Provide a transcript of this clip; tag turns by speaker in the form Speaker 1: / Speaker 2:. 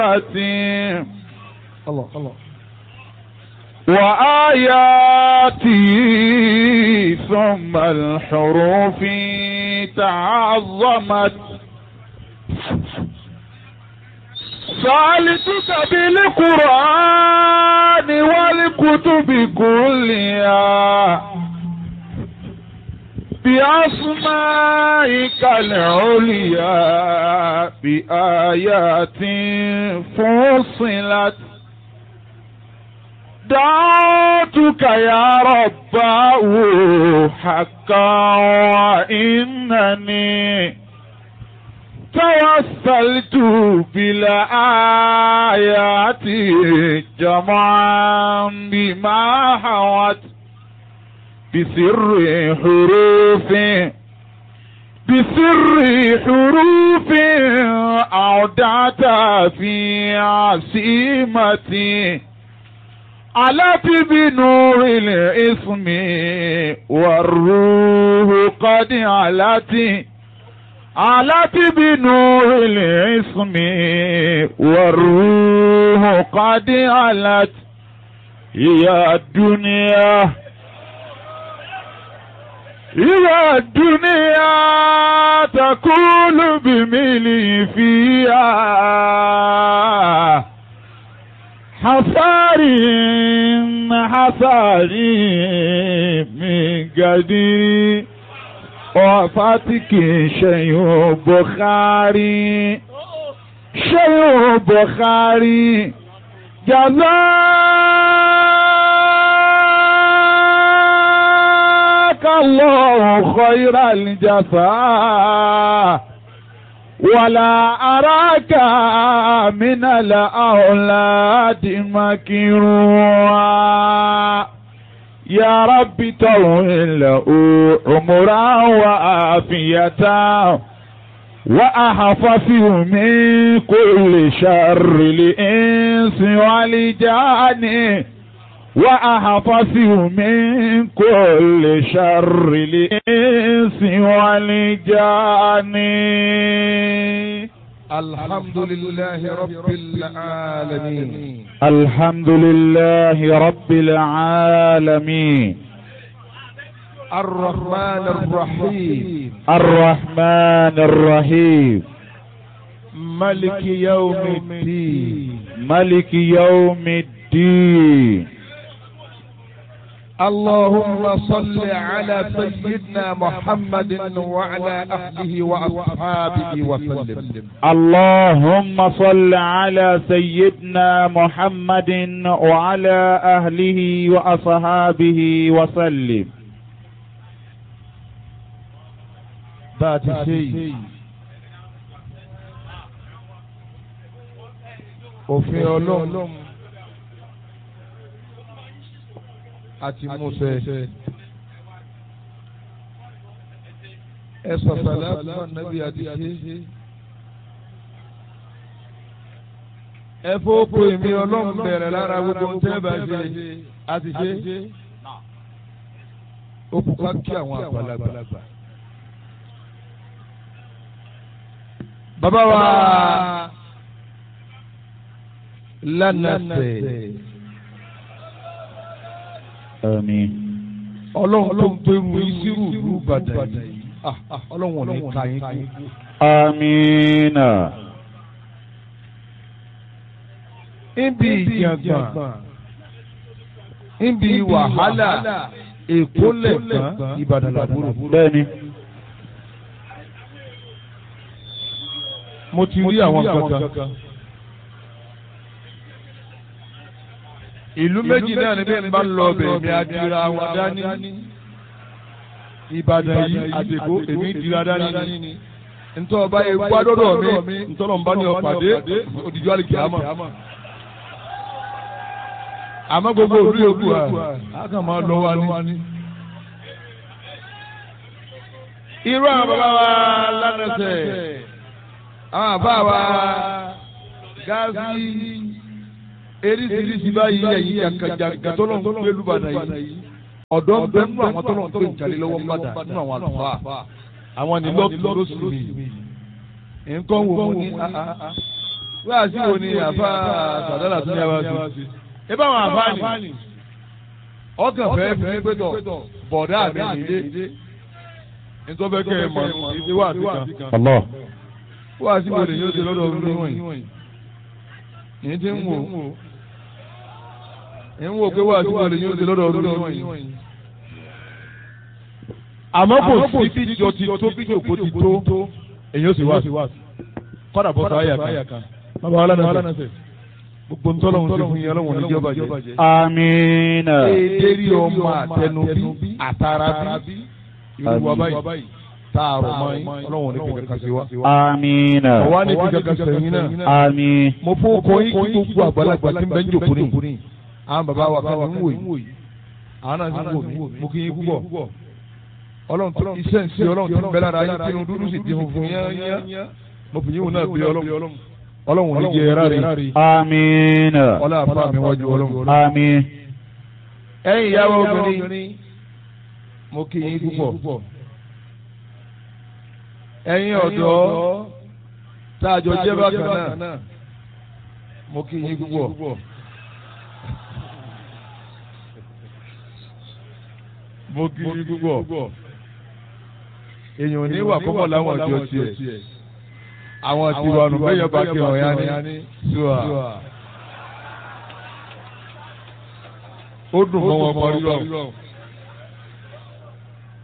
Speaker 1: الله الله
Speaker 2: وآياته ثم الحروف تعظمت سألتك بالقرآن والكتب كلها بأسمائك العليا بآيات فصلت دعوتك يا رباه حقا وإنني توسلت بالآيات جمعا بما حوت بسر حروف بسر حروف أودعت في عصيمتي علت بنور الاسم والروح قد علت علت بنور الاسم والروح قد علت يا الدنيا يا الدنيا تقول بملي فيها حصاري حصاري من قدير وفاتك شيء بخاري شيء بخاري جزاك الله خير الجزاء ولا أراك من الأولاد مكروا يا رب طول له عمرا وعافية وأحفظه من كل شر الإنس والجان وأحفظه من كل شر الإنس والجان
Speaker 1: الحمد لله رب العالمين
Speaker 2: الحمد لله رب العالمين
Speaker 1: الرحمن الرحيم
Speaker 2: الرحمن الرحيم
Speaker 1: ملك يوم الدين
Speaker 2: ملك يوم الدين
Speaker 1: اللهم صل على سيدنا محمد وعلى أهله وأصحابه وسلم
Speaker 2: اللهم صل على سيدنا محمد وعلى أهله وأصحابه وسلم
Speaker 1: ذات شيء òfin ọlọ́run àti Mósè ẹ sọ̀sọ̀lá fún nàbí àti ṣe ẹ fọ́pọ̀ èmi ọlọ́run bẹ̀rẹ̀ lára gbogbo ń tẹ́ bá ṣe àti ṣe ó kú ká kí àwọn àgbàlagbà. bàbá wa lánàṣẹ
Speaker 2: آمين
Speaker 1: ọlọ́run tó ń gbẹrù ìṣirò ìlú Ìbàdàn yìí Ah, ah, ọlọ́run ò ní ka yín kú.
Speaker 2: آمين
Speaker 1: níbi ìjàngbọ̀n níbi wàhálà èkó lẹ̀gbọ́n Ìbàdàn làbúrò.
Speaker 2: bẹ́ẹ̀ni
Speaker 1: mo ti rí àwọn kankan. ìlú méjì náà ni bẹ́ẹ̀ ń bá lọ bẹ̀ mi adira wọn dání. Ìbàdàn yìí àdèkó èmi dira dání. ntọ́ ọba ewu adọ́dọ̀ mi ntọ́nà ń bá ní ọ̀pàdé òdìjọ àlìkí àmọ́. àmọ́ gbogbo òdu yòókù à á kàn máa lọ wa ní. irú àwọn bàbá wa lánàṣẹ àwọn àbá wa gáàsì eríṣiríṣi báyìí ẹ̀yìn jàǹkàjàǹkà tó lọ́n gbé lùbàdàn yìí ọ̀dọ́ ń bẹ nínú àwọn tó lọ́n gbé ìjàlè lọ́wọ́ ń bàdàn nínú àwọn àlùfáà àwọn ní lọ́ọ̀tù lóṣù mi nǹkan wò mo ní wá sí wo ni àfa sàdálà tún yá wá sí. ẹ bá wọn àfa ni ọkàn fẹ́ fi pé tọ̀ bọ̀dá mi nílé nítorí bẹ́ẹ̀ kẹ́ ẹ mọ̀ ìdí wà sí kan.
Speaker 2: Allah.
Speaker 1: wá sí wo lè yóò ṣe lọ́dọ̀ ọdún níwọ̀nyí. yìí ti ń wò ń wò pé wá sí wo lè yóò ṣe lọ́dọ̀ ọdún níwọ̀nyí. àmọ́ kò sí bí jọ ti tó bí jòkó ti tó èyí ó sì wá sí kọ́dà bọ́ sọ àyà kan. bàbá wa lánàá sẹ gbogbo ntọ́lọ́hún ti fún yín ọlọ́run ní jọba jẹ.
Speaker 2: Amina.
Speaker 1: èdèrí ọmọ àtẹnubí àtàràbí ìlú wa báyìí tààrọ̀ mọ́ yín ọlọ́run ní fi kankan sí wa.
Speaker 2: Amina.
Speaker 1: ọ̀wá ní fi kankan sẹ́yìn náà.
Speaker 2: Àmín.
Speaker 1: mo fún ọkọ yín kí gbogbo àgbàlagbà tí ń bẹ ń jòkó ní. àwọn bàbá wa kan ń wò yìí àwọn náà ń wò mí mo kí yín púpọ̀. ọlọ́run tó iṣẹ́ ń ṣe ọlọ́run tó ń bẹ lára yín kí inú dúdú sì di funfun yán mo fi yín wò náà bí ọlọ́run ọlọ́run ò ní jẹ ẹ̀rá rẹ̀
Speaker 2: Amina.
Speaker 1: ọlá àfa mi wájú ọlọ́run.
Speaker 2: Àmín.
Speaker 1: ẹ̀yin ìyàwó obìnrin mo kí yín púpọ̀. ẹ̀yin ọ̀dọ́ tá a jọ jẹ́ bákan náà mo kí yín púpọ̀. mo kí yín púpọ̀. èèyàn ò ní wà kọ́kọ́ láwọn ọjọ́ tiẹ̀ àwọn tiwa nù bẹ́ẹ̀ yọba kí wọ́n yá ní ṣùà. ó dùn mọ́ wọn parí lọ.